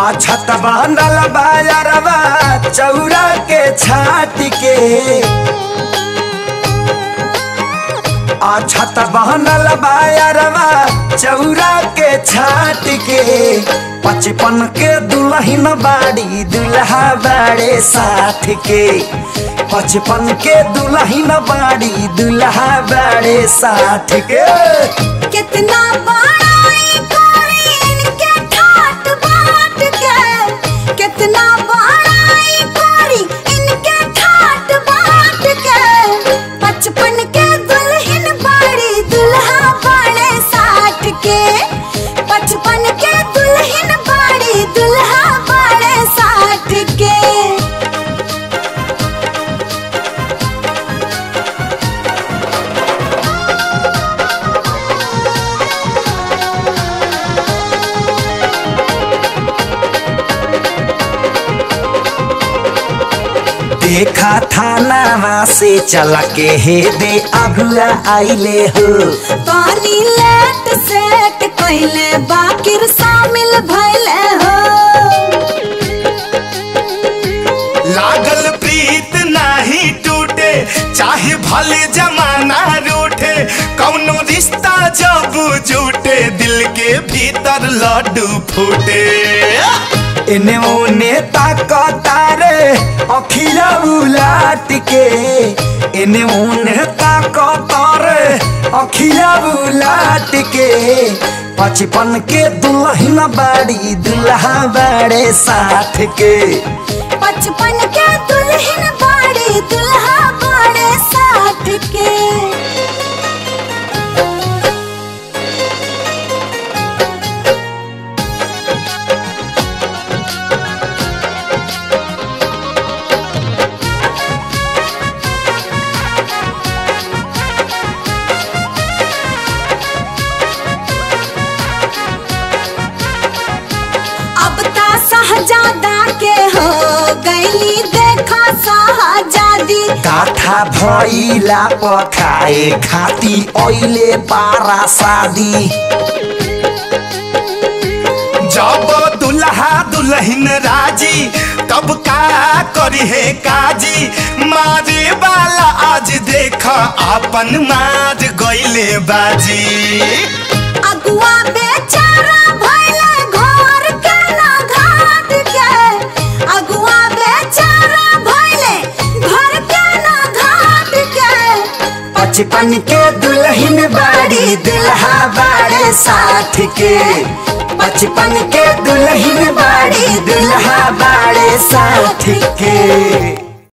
छत बांधल बायरवा चौरा के छाट के आ छत बांधल बायरवा चौरा के छाट के पचपन के दुल्हन बाड़ी दुल्हा बाड़े साठ के पचपन के दुल्हन बाड़ी दुल्हा बाड़े साठ के कितना बड़ाई करी इनके ठाट बाट के कितना बड़ाई करी इनके ठाट बाट के बचपन के दुल्हन बड़ी दुल्हा बड़े साठ के बचपन के दुल्हन बड़ी दुल्हा बड़े साठ के देखा थाना से चला के हे दे अगुआ आइले हो पानी लेट सेट कइले बाकिर शामिल भइले हो लागल प्रीत नाही टूटे चाहे भले जमाना रूठे कौनो रिश्ता जब जुटे दिल के भीतर लड्डू फूटे इने ओने ताकतारे अखिया उलाट के इने ओने ताकतारे अखिया उलाट के पचपन के दुल्हन बाड़ी दुल्हा बाड़े साठ के बचपन के दुल्हन बाड़ी दुल्हा बड़े साठ के अब ता शहजादा के हो गईली देखा शहजादी काठा भइला पखाए खाती ओइले पारा शादी जब दुल्हा दुल्हन राजी तब का करी है काजी मारे वाला आज देख अपन मार गईले बाजी अगुआ बेचारा भइले घर के ना घाट के अगुआ बेचारा भइले घर के ना घाट के बचपन के दुल्हन बाड़ी दुल्हा बाड़े साठ के बचपन के दुल्हन बाड़ी दुल्हा बाड़े साठ के